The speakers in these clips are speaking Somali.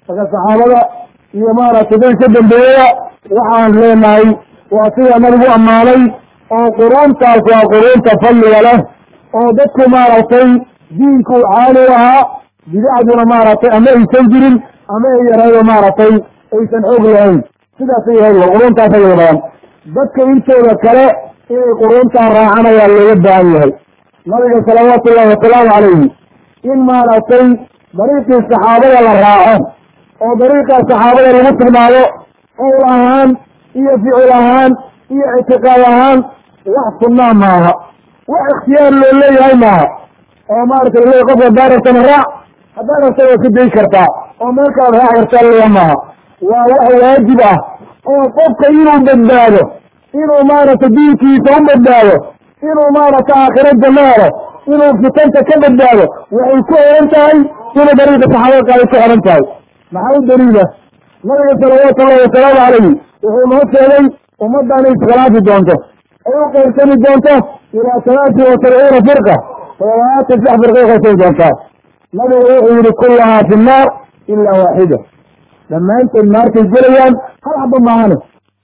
marka saxaabada iyo maaragtay day ka dambeeyaya waxaan leenahay waa sida nabigu ammaanay oo quruuntaas waa quruunta fadliga leh oo dadku maaragtay diinku caali u ahaa bidacduna maaragtay ama aysan jirin ama ay yaraydo maaragtay aysan xoog lahayn sidaasay yahay wa quruuntaas ayay badan dadka intooda kale inay quruuntaa raacaan ayaa looga baahan yahay nabiga salawaatu ullahi wasalaamu calayhi in maaragtay dariiqii saxaabada la raaco oo dariiqaa saxaabada lagu sugnaado qowl ahaan iyo ficil ahaan iyo ictiqaad ahaan wax sunnaa maaha wax ikhtiyaar loo leeyahay maaha oo maaragtay le qofka haddaa rabtana raac haddaa rabta waa ka dayi kartaa oo meel kalaad raac kartaa leeya maaha waa wax waajib ah oo qofka inuu badbaado inuu maaragtay diinkiisa u badbaado inuu maaragtay aakhiro janno helo inuu fitanta ka badbaado waxay ku xihan tahay inuu dariiqa saxaabada qaaday ku xihan tahay maxaa u daliila nabiga salawaatu ullahi wasalaamu calayhi wuxuu noo sheegay ummadda inay iskhilaafi doonto ay u qeybsami doonto ilaa talaati wa sabciina firqa toddobaatan sax firqay qaybsami doontaa nabigu wuxuu yihi kullahaa fi nnaar ilaa waaxida dhammaantood naartay gelayaan hal xaba maahane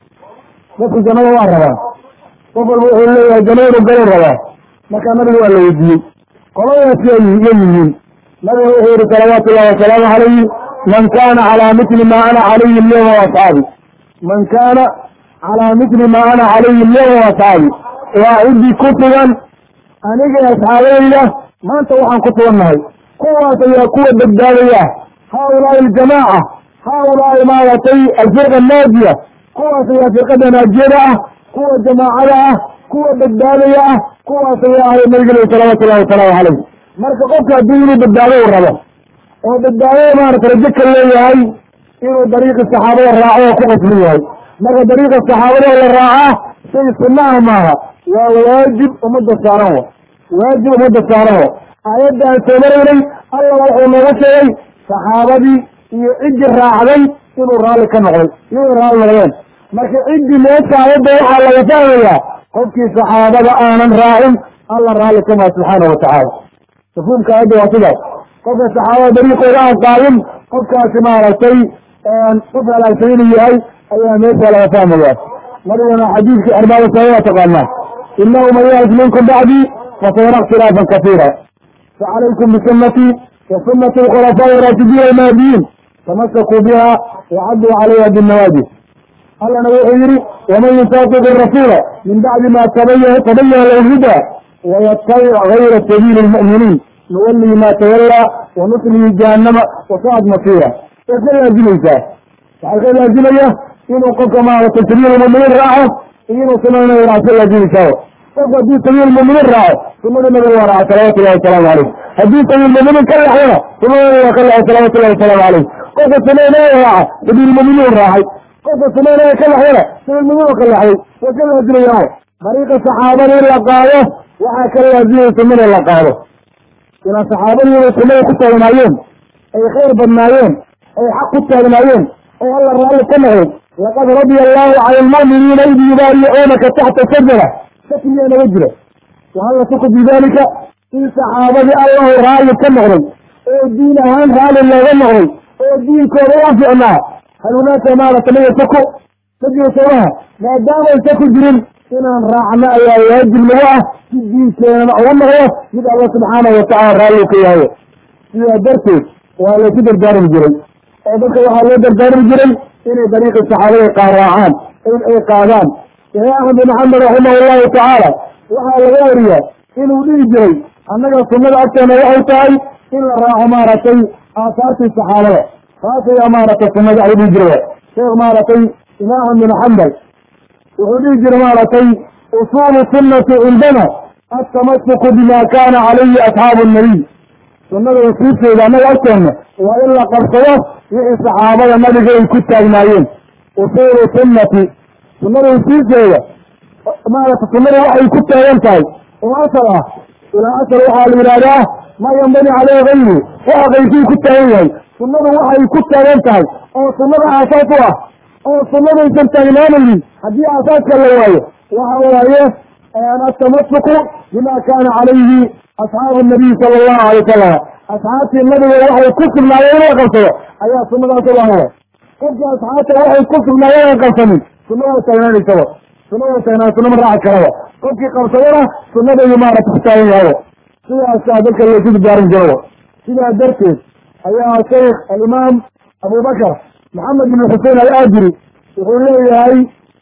dadku jannada waa rabaa qof walba wuxuu leeyahay jannadu galu rabaa markaa nabiga waa la weydiiyey qoladaas ya yihiin nabigu wuxuu yihi salawaatu ullahi wasalaamu calayhi man kana calaa mitli ma ana calayhi alyawma waasxaabi man kaana calaa mitli ma ana calayhi alyawma waasxaabi waa ciddii ku sugan aniga asxaabayda maanta waxaan ku sugannahay kuwaas ayaa kuwa badbaadaya haaulaai aljamaaca haaulaai maaragtay alfirqa annaajiya kuwaas ayaa firqada naajiyada ah kuwa jamaacada ah kuwa badbaadaya ah kuwaas ayaa ahay nabigale salawaatu ullahi wasalaamu calayh marka qofka haddii inuu badbaado u rabo oo badbaadada maarata rajo ka leeyahay inuu dariiqi saxaabada raaco oo ku qasban yahay marka dariiqa saxaabada la raacaa shay sunnaha maaha waa waajib ummadda saaran wa waajib ummadda saaran wa aayadda aan soo maraynay alla wuxuu nooga sheegay saxaabadii iyo ciddii raacday inuu raalli ka noqday inay raalli noqdeen marka ciddii meesha aayadda waxaa laga fahmayaa qofkii saxaabada aanan raacin alla raalli ka maa subxaana watacaala mafhuumka aayadda waa sidaas qofka saxaabada dariiqooda aan qaadin qofkaasi maaragtay qof halaagsan inuu yahay ayaa meesha laga fahmaya nabigana xadiidkii arbaada sabe waa taqaanaa inahu man yahlif minkum bacdii fasayara ikhtilaafan kasiira facalaykum bisunatii wa sunati alkhulafaaءi araashidiin almahdiyiin tamasakuu biha wacaduu calayha binnawaajid allana wuxuu yihi waman yusaaqiq rasuula min bacdi ma tabayana lahu huda wayatabic gayra sabiili lmu'miniin nuwalihi ma tawallaa wanuslihi jahannama wasaad masiira way ka laazimaysaa waxay ka laazimaya inuu qofka maaragtay sabiil muminiin raaco iyo inuu sunada nabiga raaco ka laazimaysaa qofku haddii sabiil muminiin raaco sunada nabiga waa raaca salawatu llahi wasalaamu caleyh haddii sabiil muminiin ka laxdana sunada nabiga ka laxay salawatu llahi wasalaamu caleyh qofka sunada nabiga raaca sabiil muminiin raacay qofka sunada nabiga ka laxdana sabiil muminiin ka laxday way ka laazimayaan dariiqa saxaabada in la qaado waxaa ka laazimaya sunada la qaado ilaa saxaabadii inay sunada ku taagnaayeen ay khayr badnaayeen ay xaq ku taagnaayeen oo alla raalli ka noqday laqad radia allahu cala almu'miniina id yubaaricuunaka taxta shajara shakliyaa naga jira wahal nasuku bidalika in saxaabadii allahu raalli ka noqday oo diin ahaan raalli looga noqday oo diinkooda u ficnaa hal hunaaka maarata ma yasaku ma jiro soomaha maadaama aysa ku jirin inaan raacno ayaa waajib nagu ah si diinkeenana uga noqdo mid alla subxaanahu watacala raalli ka yahay sidaa darteed waa laysu dardaarmi jiray oo dadka waxaa loo dardaarmi jiray inay dariiqi saxaabada qaar raacaan in ay qaadaan sheekh axmed bin maxamed raximah allahu tacaala waxaa laga wariyaa inuu dhihi jiray annaga sunnada agteena waxay tahay in la raaco maaragtay aasaartii saxaabada taas ayaa maaragtay sunnada ay dhihi jiray sheekh maaragtay imaam axmed bin xambal wuxuu dhihi jiray maaragtay usuulu sunnati cindana altamasuku bima kana calayhi asxaabu nabiy sunnada usuulteeda annaga agteena waa in la qabsado wixii saxaabada nabiga ay ku taagnaayeen usuulu sunnati sunnada usuulteeda maarata sunnada waxay ku taagan tahay oo asal ah ilaa asal waxaa la yidhahdaa maa yambani caleyhi gayru waxa qayrkii ku taagan yahay sunnadu waxay ku taagan tahay oo sunnada aasaas u ah oo sunnadaysan taagnaanaynin haddii aasaaska la waayo waxa waaye atamasuku bima kana calayhi asxaabu nabiy sala allahu alay wasalam asxaabtii nabiga waxay ku sugnaayeen in la qabsado ayaa sunadaas u ahawa qofkii asxaabta waxay ku sugnaayeen aan qabsanin sunna waa taagnaanaysaba sunna waa taagnaan sunna ma raaci karaba qofkii qabsadana sunnadaydu maarata ku taagan yahawa sidaasaa dadka laysugu gaarin jirawa sidaa darteed ayaa shaykh alimaam abubakar maxamed ibn xusein alaajiri wuxuu leeyahay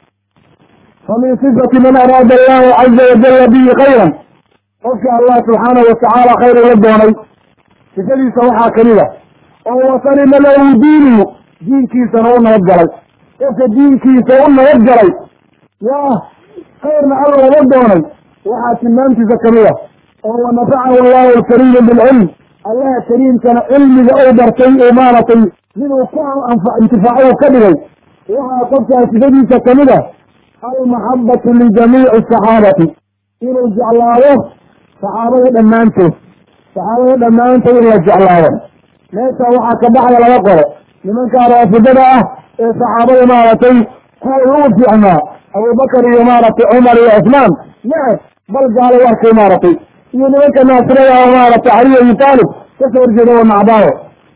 famin sifati man araada allahu caza wajala bihi khayran qofka allah subxaanahu watacaala khayr ula doonay sifadiisa waxaa kamid a oo wasalima lahu diinuhu diinkiisana u nabad galay qofka diinkiisa u nabad galay yaa khayrna alla uga doonay waxaa tilmaamtiisa kamid a oo wanafacahu allahu alkariimu bilcilm allaha kariimkana cilmiga uu bartay uu maaragtay miduu ku intifaaco uu ka dhigay waxaa qofkaa sifadiisa kamid a almaxabatu lijamiici asaxaabati inuu jeclaado saxaabada dhammaantood saxaabada dhammaantood in la jeclaado meesha waxaa ka baxda laga qoro nimankaa raafidada ah ee saxaabada maaragtay kuway ugu fiicnaa abubakar iyo maaragtay cumar iyo cusmaan neceb bal gaalay arkay maaragtay iyo nimanka naasirada ah maaragtay caliy abi taalib kasoo horjeeda wa nacdaayo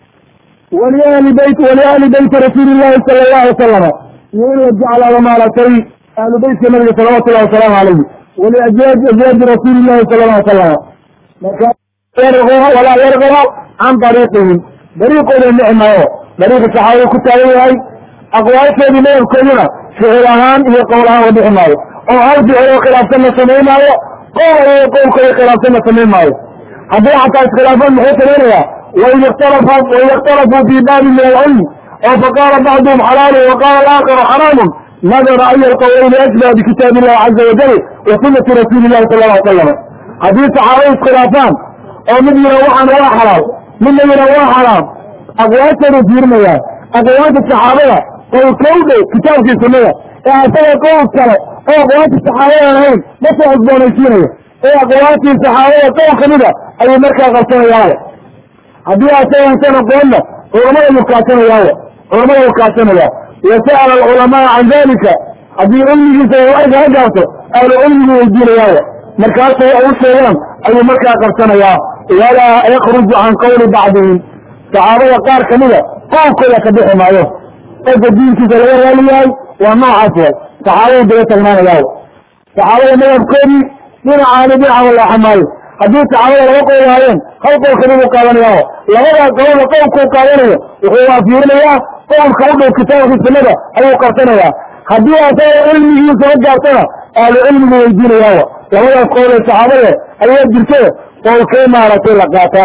waliahli beyt waliahli beyti rasuuli llahi sala allahu wasalama iyo in la jeclaado maaragtay ahlu beytka nabiga salawatu llahi wasalaamu calayhi waliajwaaji ajwaaji rasuuli llahi sala alla salama marka walaa yargaba can dariiqihim dariiqooda nici maayo dariiqa saxaabada ku taagan yahay aqwaalkoodii madabkooduna ficil ahaan iyo qowl ahaan la bixi maayo oo hal ficil oo khilaafsan la samayn maayo qowl iyo qowlkooda khilaafsan la samayn maayo haddii xataa iskhilaafan muxuu samaynayaa waid ikhtalafu waid ikhtalafuu fii baabi min alcilmi oo faqaala bacduhum xalaalu waqaala alaakharu xaraamun nadara aya alqowlayni ashbaha bikitaabi illahi caza wajal wa sunati rasuuli illahi sala alla ly salam haddii saxaabada iskhilaafaan oo mid yina waxaan waa xalaal midna yina waa xaraam aqwaashoodu fiirinayaa aqwaasha saxaabada qowlkowdhe kitaabkii sunnada ee asaga qowl kale oo aqwaasha saxaabadaan ahayn ma soo cusboonaysiinaya ee aqwaashii saxaabada qowl kamida ayuu markaa qabsanayaawa haddii asagansan aqoonna culamada yuu kaasanayawa culamada uu kaasanayaa wasa'ala alculamaa can dalika haddii cilmigiisa warka ka gaarto ahlu cilmigu weydiinayaawa markaasu wax u sheegaan ayuu markaa qabsanayaa walaa yakruju can qawli bacdihim saxaabada qaar kamida qowlkooda ka bixi maayo qofka diinkiisa laga raali yahay waa noocaas way saxaabadu daba tagnaanayaaw saxaabada madhabkoodii dhinacaani dhinaca walaaxa maayo haddii saxaabada laga qowl lahaayeen hal qowl kamiduu qaadanayaaho labadaa qowlna qowlkuu qaadanayo wuxuu waafiirinayaa qowlka u dhow kitaabka sunnada ayuu qabsanayaa haddii asaga cilmigiisa la gaartana ahlu cilmigu weydiinayaawa labadaas qowl ee saxaabade ayaa jirte qowlkee maaragtay la qaataa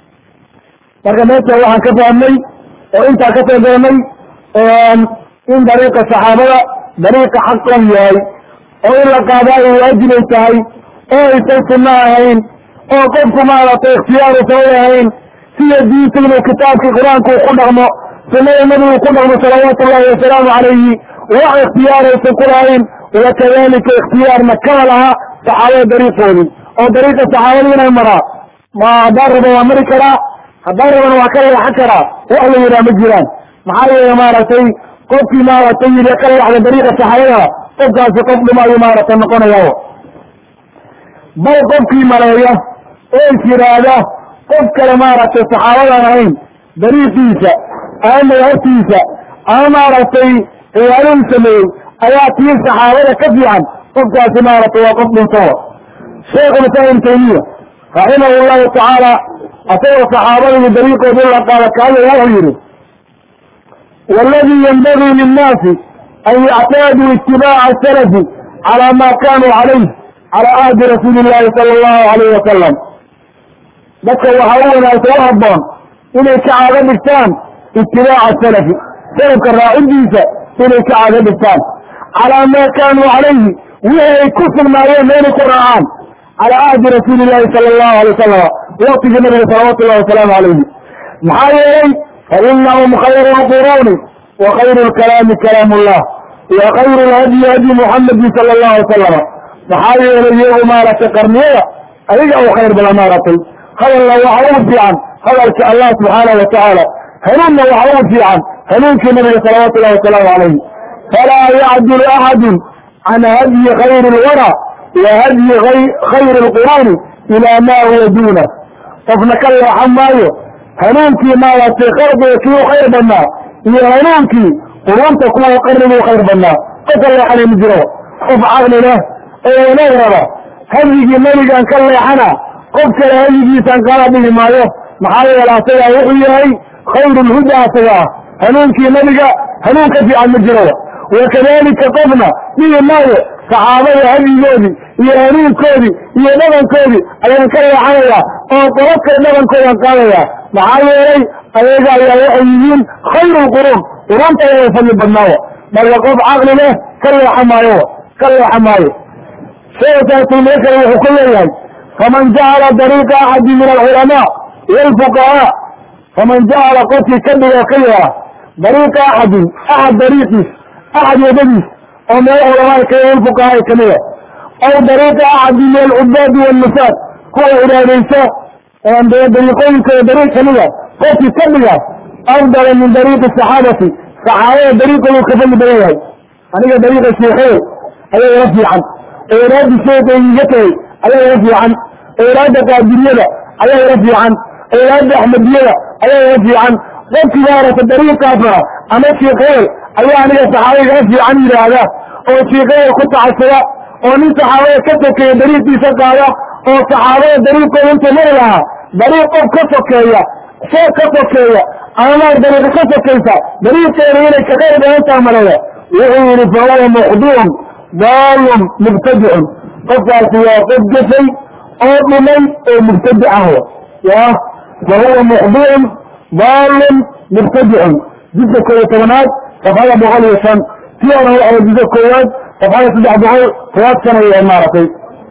marka meesha waxaan ka fahmnay oo intaa ka soo garanay in dariiqa saxaabada dariiqa xaqan yahay oo in la qaadaa ay waajibay tahay oo aysan sunno ahayn oo qofku maaragtay ikhtiyaaru sabab ahayn sida diinta inuu kitaabkii qur-aanku ku dhaqmo sunnada nabigu ku dhaqmo salawaatu ullahi wasalaamu calayhi wax ikhtiyaaraysan ku lahayn wakadalika ikhtiyaarna kama laha saxaabada dariiqoodii oo dariiqa saxaabada inay maraa ma haddaan rabo waa mari karaa haddaan rabana waa ka leexan karaa wax la yidhaha ma jiraan maxaa yeele maaragtay qofkii maaragtay yidhi ka leexda dariiqa saxaabada qofkaasi qof dhuma ayuu maaragtay noqonayaa bal qofkii maleeya oo is yidhaahda qof kale maaragtay saxaabadaan ahayn dariiqiisa ama madhabtiisa ama maaragtay ciyaaduu sameeyey ayaa tii saxaabada ka fiican qofkaasi maaragtay waa qof dhuntoa sheekhu islam ibn taymiya raximahu llahu tacaala asagoo saxaabadii dariiqooda la qaada kaayo wuxuu yihi waladii yanbagii linnaasi an yactaaduu itibaaca salafi calaa ma kanuu calayh calaa ahdi rasuuli illahi sala allahu alayh wasalam dadka waxaa u wanaagsan u habboon inay ka caado dhigtaan itibaaca salafi salafka raacidiisa inay ka caado dhigtaan calaa maa kaanuu calayhi wixii ay ku sugnaayeen inay ku raacaan calaa ahdi rasuuli illahi sala allahu alay wasalama waktigii nabiga salawaatu llahi wasalaamu calayhi maxaa yeelay fa inahum khayru lquruuni wa khayru lkalaami kalaam ullah wa khayru lhadyi hadyi muxamadi sala allahu alay salama maxaa yeelay iyagu maaragtay qarniyada adiga u khayr badan maaragtay hadalna waxa ugu fiican hadalka allah subxaanahu watacaala hanuunna waxa ugu fiican hanuunkii nabiga salawaatu llahi wasalaamu calayhi falaa yacdulu axadu can hadyi khayri lwara wa hadyi khayri lquruuni ilaa ma huwa duuna qofna ka leexan maayo hanuunkii maaragtay khalqiga kii u khayr badnaa iyo hanuunkii qurunta kuwa qarnigu u khayr badnaa qof ka leexanay ma jiro qof caqli leh oo wanaag raba hadyigii nebigaan ka leexana qof kale hadyigiisaan kala dhigi maayo maxaa yeele asagaa wuxuu yahay khayrulhuda asaga ah hanuunkii nebiga hanuun ka fiican ma jiro wakadalika qofna dhihi maayo saxaabada hadyigoodii iyo hanuunkoodii iyo dhabankoodii ayaan ka leexanayaa oo qolo kale dhabankoodaan qaadayaa maxaa yeelay ayaga ayaa waxay yihiin khayrulquruun qurunta ayaga fadli badnaawa marka qof caqli leh ka leexa maayo ka leexa maayo sheekaasulmee kale wuxuu ku leeyahay faman jacala dariiqa axadi min alculamaa waalfuqahaa faman jacala qofkii ka dhigoo ka yeela dariiqa axadin axad dariiqiis axad wadadiis oo meel culamaada ka walfuqahaa kamida aw dariiqa axadi min alcubaadi walnufaad kuwa cibaadaysa dariiqooyinkooda dariiq kamida qofkii ka dhiga afdala min dariiqi saxaabati saxaabada dariiqoodu ka fadli badan yahay aniga dariiqa sheekhay ayaa ila fiican eeraada sheekay iga tagay ayaa ila fiican eeraada qaadiriyada ayaa ila fiican eeraada axmediyada ayaa ila fiican qofkii maarata dariiqaasna ama sheekheer ayaa aniga saxaabada igala fiican yidhaahda oo sheekheer ku tacasada oo nin saxaabada ka sokeeya dariiqiisa qaada oo saxaabada dariiqooda intuu mari lahaa dariiq qof ka sokeeya sheeg ka sokeeya ama dariiqa ka sokaysa dariiqeeda inay ka qayr badantaa maleeya wuxuu yihi fahuwa mukhdiun daalun mubtadicun qofkaasi waa qof gefay oo dhumay oo mubtadic ah ya fahuwa mukhdiun daalun mubtadicun jidka kooyo tobanaad safxada boqol iyo shan tii hore waxay jidka koowaad safxada saddex boqol tobaad sana yahay maaragtay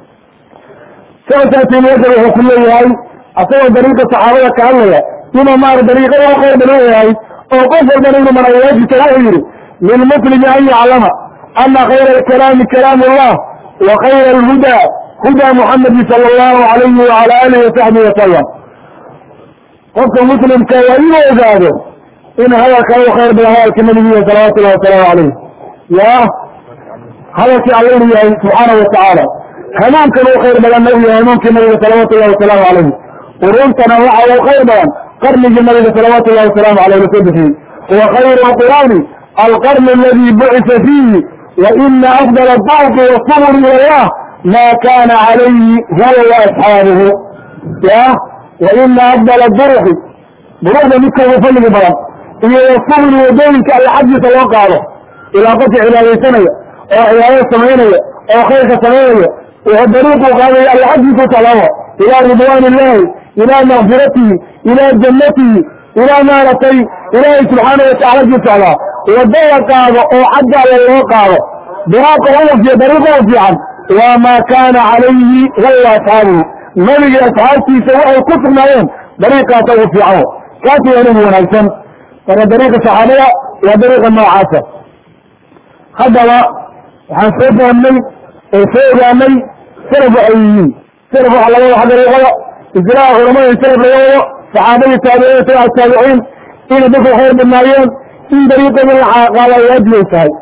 saasaasmaka wuxuu ku leeyahay asagoo dariiqa saxaabada ka hadlaya inuu maara dariiqada u khayr badan yahay oo qof walbana inuu manawaajisa wuxuu yihi lilmuslimi an yaclama ana khayra alkalaami kalaam allah wa khayra alhuda huda muxamadi sala allahu alayhi wala alihi wasaxbihi wasalam qofka muslimka waa inuu ogaado in hadalka u khayr badan hadalka nabigiya salawatu llahi wasalaamu calayh ya hadalkii alla inu yahay subxaana watacaala hanuunkan u khayr badan u yahay hanuunkii nabiga salawaatu llahi wasalaamu calayh quruntana waxa uu khayr badan qarnigii nabiga salawaatu llahi wasalaamu alayh lasoo bixiyey wa khayru lqur'aani alqarn aladi bucisa fiihi wa ina afdal adawqi wasubur ila allah ma kana calayhi huwa waasxaabuhu ya wa ina afdal duruqi duruqda midka ugu fadliga badan iyo wasuburi wadooyinka alla xaggiisa loo qaado ilaa qofka cibaadaysanaya oo cibaadada samaynaya oo khayrka samaynaya oo dariiqu qaadaya alla xaggiisa utalaabo ilaa ridwaan illahi ilaa makfiratihi ilaa jannatihi ilaa maaragtay ilaahay subxaana watacala agii socdaa wadada qaado oo xagga alla loo qaado diraaqa ufiy dariiqa u fiican waa maa kaana calayhi huwa asxaabuhu nabiga asxaabtiisa waxay ku sugnaayeen dariiqaasa ugu fiican kaasi waa nabi wanaagsan marka dariiqa saxaabada waa dariiqa noocaasa haddaba waxaan soo fahamnay oo soo ogaanay salaf waxay yihiin salaf waxa laga wada dariiqada islaaha culamada salaf laga wado saxaabadii taabiciin tabica taabiciin inay dadku khayr badnaayeen in dariiqooda la qaada waajibay tahay